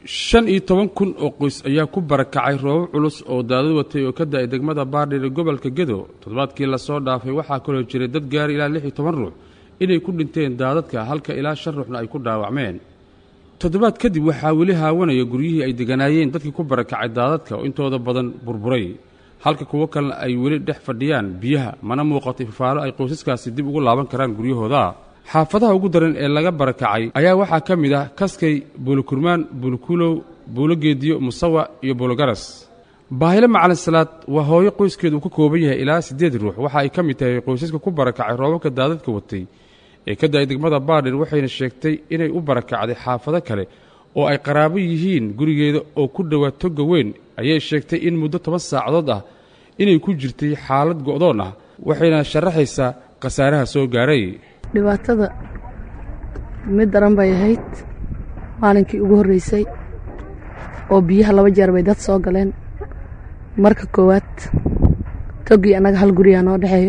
shan iyo toban kun oo qoys ayaa ku barakacay roobab culus oo daadad watay oo ka da-ay degmada baardhir ee gobolka gedo toddobaadkii lasoo dhaafay waxaa kaloo jiray dad gaari ilaa lix iyo toban ruux inay ku dhinteen daadadka halka ilaa shan ruuxna ay ku dhaawacmeen toddobaad kadib waxaa weli haawanaya guryihii ay deganaayeen dadkii ku barakacay daadadka oo intooda badan burburay halka kuwo kalena ay weli dhex fadhiyaan biyaha mana muuqato ifafaalo ay qoysaskaasi dib ugu laaban karaan guryahooda xaafadaha ugu daran ee laga barakacay ayaa waxaa ka mid ah kaskay buulokurmaan buulokuulow buulogeediyo musawa iyo buulogaras baahile macalin salaad waa hooyo qoyskeedu uu ka kooban yahay ilaa siddeed ruux waxa ay ka mid tahay qoysaska ku barakacay roobabka daadadka watay ee ka da-ay degmada baardhir waxayna sheegtay inay u barakacday xaafado kale oo ay qaraabo yihiin gurigeeda oo ku dhowaa toga weyn ayay sheegtay in muddo toban saacadood ah inay ku jirtay xaalad go'doon ah waxayna sharaxaysaa khasaaraha soo gaaray dhibaatada mid daran bay ahayd maalinkii ugu horreysay oo biyaha laba jeer bay dad soo galeen marka koowaad togii annaga hal gurigaa noo dhexeeyo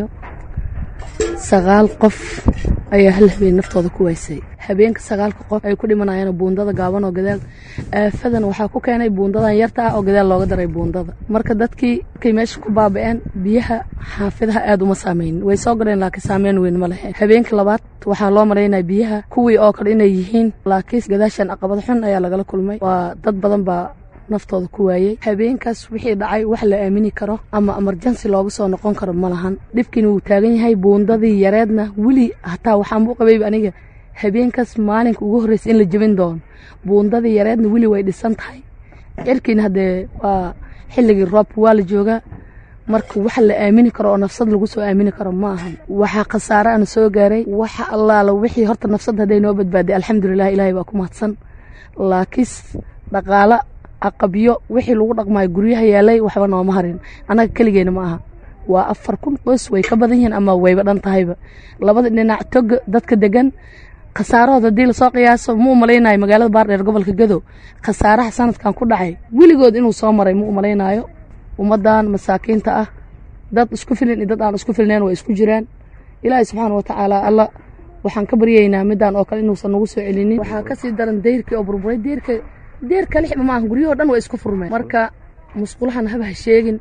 sagaal qof ayaa hal habeen naftooda ku waysay habeenka sagaalka qof ay ku dhimanayaan buundada gaaban oo gadaal aafadan waxaa ku keenay buundadan yarta ah oo gadaal looga daray buundada marka dadkii markay meesha ku baaba'een biyaha xaafidaha aad uma saameynin way soo galeen laakiin saameyn weyn ma lahayn habeenka labaad waxaa loo malaynaya biyaha kuwii oo kale inay yihiin laakiin gadaashan caqabad xun ayaa lagala kulmay waa dad badan baa naftooda ku waayey habeenkaas wixii dhacay wax la aamini karo ama emerjansi looga soo noqon karo ma lahan dhibkiina wuu taagan yahay buundadii yareedna weli hataa waxaan u qabayba aniga habeenkaas maalinka ugu horreysa in la jebin doono buundadii yareedna weli way dhisan tahay cirkiina haddee waa xilligii roobka waa la joogaa marka wax la aamini karo oo nafsad lagu soo aamini karo ma ahan waxaa khasaare ana soo gaaray waxa allaala wixii horta nafsad hadday noo badbaaday alxamdulilah ilaahay baa ku mahadsan laakiis dhaqaala aqabyo wixii lagu dhaqmaayo guryaha yaalay waxba nooma harin annaga keligeena ma aha waa afar kun qoys way ka badan yihiin ama wayba dhan tahayba labada dhinac toga dadka degan khasaarahood haddii lasoo qiyaaso ma u malaynayo magaalada baardheer gobolka gadow khasaaraha sanadkan ku dhacay weligood inuu soo maray ma u malaynaayo ummaddan masaakiinta ah dad isku filin iyo dad aan isku filnayn waa isku jiraan ilaahay subxaana wa tacaala alla waxaan ka baryaynaa midaan oo kale inuusan nagu soo celinin waxaa kasii daran deyrkii oo burburay deyrka deerka lixba maaha guryahoo dhan waa isku furmeen marka musqulahan haba ha sheegin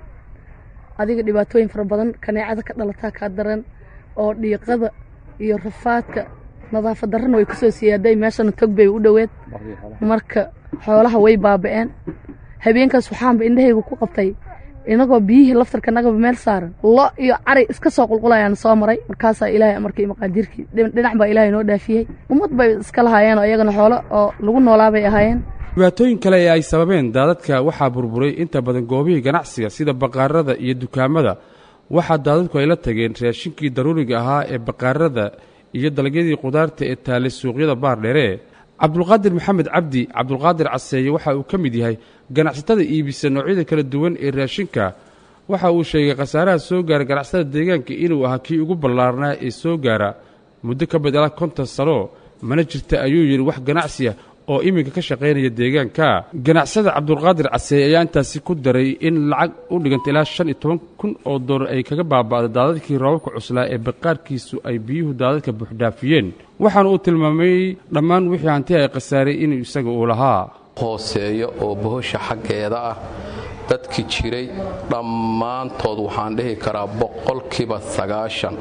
adiga dhibaatooyin fara badan kaneecada ka dhalataa kaa daran oo dhiiqada iyo rafaadka nadaafad darrana way kusoo siyaaday meeshana tog bay u dhoweed marka xoolaha way baaba'een habeenkaas waxaanba indhahayga ku qabtay inagoo biyihii laftarka nagaba meel saaran lo iyo cari iska soo qulqulayaan soo maray markaasaa ilaahay amarkii maqaadiirkii dhinac baa ilaahay noo dhaafiyey ummad bay iska lahaayeen oo iyagana xoolo oo lagu noolaa bay ahaayeen dhibaatooyin kale ee ay sababeen daadadka waxaa burburay inta badan goobihii ganacsiga sida baqaarada iyo dukaamada waxaa daadadku ay la tageen raashinkii daruuriga ahaa ee baqaarada iyo dalagyadii qudaarta ee taallay suuqyada baardheere cabdulqaadir maxamed cabdi cabdulqaadir caseeye waxa uu ka mid yahay ganacsatada iibisa noocyada kala duwan ee raashinka waxa uu sheegay khasaaraha soo gaara ganacsatada deegaanka inuu ahaa kii ugu ballaarnaa ee soo gaara muddo ka badala konton sano mana jirta ayuu yidhi wax ganacsi ah oo iminka ka shaqaynaya deegaanka ganacsada cabdulqaadir caseeye ayaa intaasi ku daray in lacag u dhiganta ilaa shan iyo toban kun oo doolar ay kaga baaba'day daadadkii roobabka cuslaa ee baqaarkiisu ay biyuhu daadadka buuxdhaafiyeen waxaana uu tilmaamay dhammaan wixii hanti ay khasaaray inuu isaga uu lahaa hooseeya oo bohosha xaggeeda ah dadki jiray dhammaantood waxaan dhihi karaa boqolkiiba sagaashan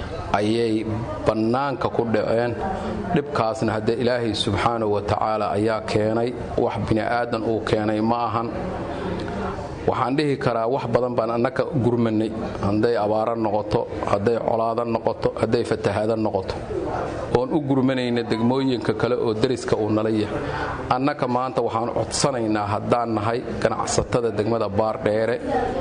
ayay bannaanka ku dhaceen dhibkaasna haddee ilaahay subxaanahu wa tacaala ayaa keenay wax bini'aadan uu keenay ma ahan waxaan dhihi karaa wax badan baan annaka gurmanay hadday abaaro noqoto hadday colaado noqoto hadday fatahaado noqoto oon u gurmanayna degmooyinka kale oo deriska uu nala yahay annaka maanta waxaan codsanaynaa haddaan nahay ganacsatada degmada baardheere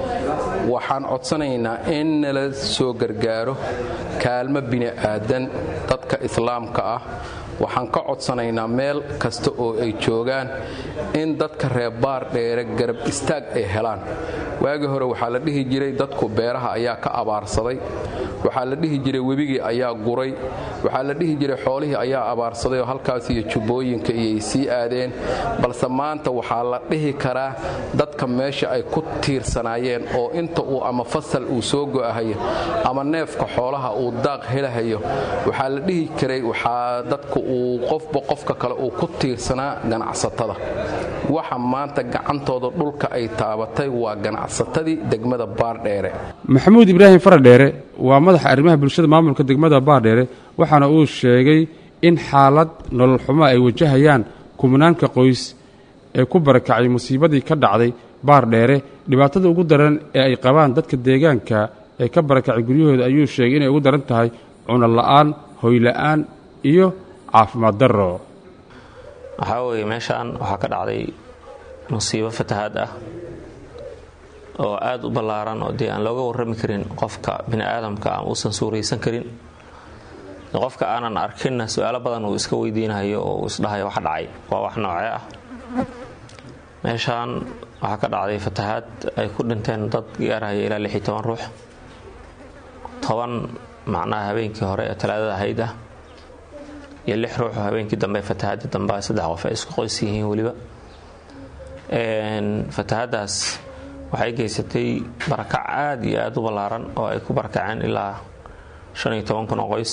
waxaan codsanaynaa in nala soo gargaaro kaalmo bini'aadan dadka islaamka ah waxaan ka codsanaynaa meel kasta oo ay joogaan in dadka reer baardheere garab istaag ay helaan waagii hore waxaa la dhihi jiray dadku beeraha ayaa ka abaarsaday waxaa la dhihi jiray webigii ayaa guray waxaa la dhihi jiray xoolihii ayaa abaarsaday oo halkaas iyo jubbooyinka iyay sii aadeen balse maanta waxaa la dhihi karaa dadka meesha ay ku tiirsanaayeen oo inta uu ama fasal uu soo go'ahayo ama neefka xoolaha uu daaq helahayo waxaa la dhihi karay waxaa dadku uu qofba qofka kale uu ku tiirsanaa ganacsatada waxa maanta gacantooda dhulka ay taabatay waa ganacsatadii degmada baardheere maxamuud ibraahim faradheere waa madaxa arrimaha bulshada maamulka degmada baardheere waxaana uu sheegay in xaalad nolol xumo ay wajahayaan kumnaanka qoys ee ku barakacay musiibadii ka dhacday baardheere dhibaatada ugu daran ee ay qabaan dadka deegaanka ee ka barakacay guryahooda ayuu sheegay inay ugu daran tahay cuno la'aan hoyla'aan iyo caafimaad darro waxaa weeye meeshaan waxaa ka dhacday musiibo fatahaad ah oo aada u ballaaran oo dee aan looga warrami karin qofka bini aadamka aan uusan suuraysan karin qofka aanan arkinna su-aalo badan uu iska weydiinayo oo uu isdhahayo wax dhacay waa wax noocee ah meeshaan waxaa ka dhacday fatahaad ay ku dhinteen dad gaarhaya ilaa lix iyo toban ruux toban macnaha habeenkii hore ee talaadada ahayd ah iyo lix ruux oo habeenkii dambe fatahaadii dambe saddex qof ay isku qoys yihiin weliba fatahaadaas waxay geysatay barakac aada iyo aada u ballaaran oo ay ku barakaceen ilaa shan iyo toban kun oo qoys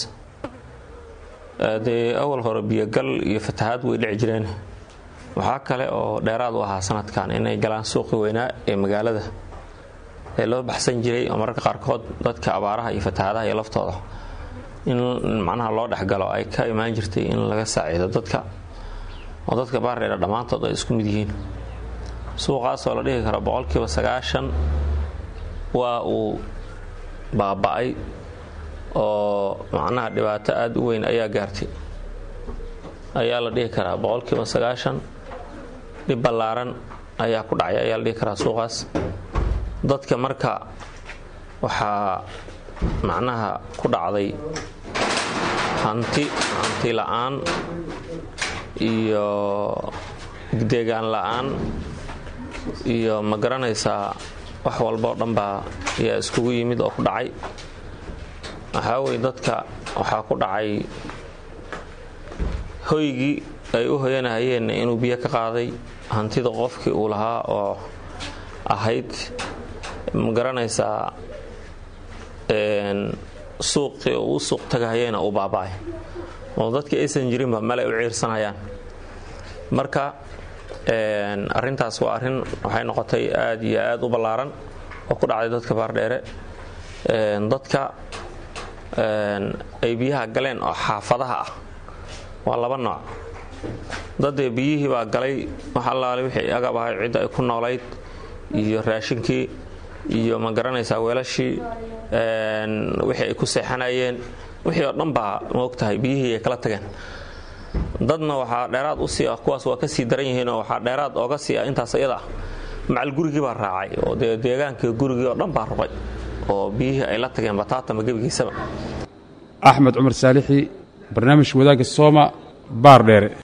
dee awal hore biyogal iyo fatahaad way dhici jireen waxaa kale oo dheeraad u ahaa sanadkan inay galaan suuqi weynaa ee magaalada ee loo baxsan jiray oo mararka qaarkood dadka abaaraha iyo fatahaadaha iyo laftooda in macnaha loo dhexgalo ay ka imaan jirtay in laga saaciido dadka oo dadka baardheera dhammaantood ay isku mid yihiin suuqaasoo la dhihi karo boqolkiiba sagaashan waa uu baaba-ay oo macnaha dhibaato aada u weyn ayaa gaartay ayaa la dhihi karaa boqolkiiba sagaashan dhib ballaaran ayaa ku dhacay ayaa la dhihi karaa suuqaas dadka marka waxaa macnaha ku dhacday hanti hanti la-aan iyo deegaan la-aan iyo ma garanaysaa wax walba oo dhan baa ayaa iskugu yimid oo ku dhacay waxaa weye dadka waxaa ku dhacay hoygii ay u hoyanahayeenna inuu biyo ka qaaday hantida qofkii uu lahaa oo ahayd ma garanaysaa suuqii oo uu suuq tagahayeena uu baaba-ay oo dadkii aysan jirinba meel ay u ciirsanayaan marka arintaas waa arrin waxay noqotay aada iyo aada u ballaaran oo ku dhacday dadka baardheere dadka ay biyaha galeen oo xaafadaha ah waa laba nooc dadee biyihii baa galay wax allaale wixii agab ahay cidda ay ku noolayd iyo raashinkii iyo ma garanaysaa weelashii wixii ay ku seexanayeen wixii oo dhan baa maogtahay biyihii ay kala tageen dadna waxaa dheeraad u sii ah kuwaas waa ka sii daran yihiinoo waxaa dheeraad ooga sii ah intaas iyada ah macal gurigii baa raacay oo dee deegaankii gurigii oo dhan baa ruqay oo biyihii ay la tageen bataatama gebigiisaba axmed cumar saalixi barnaamij wadaagga sooma baar dheere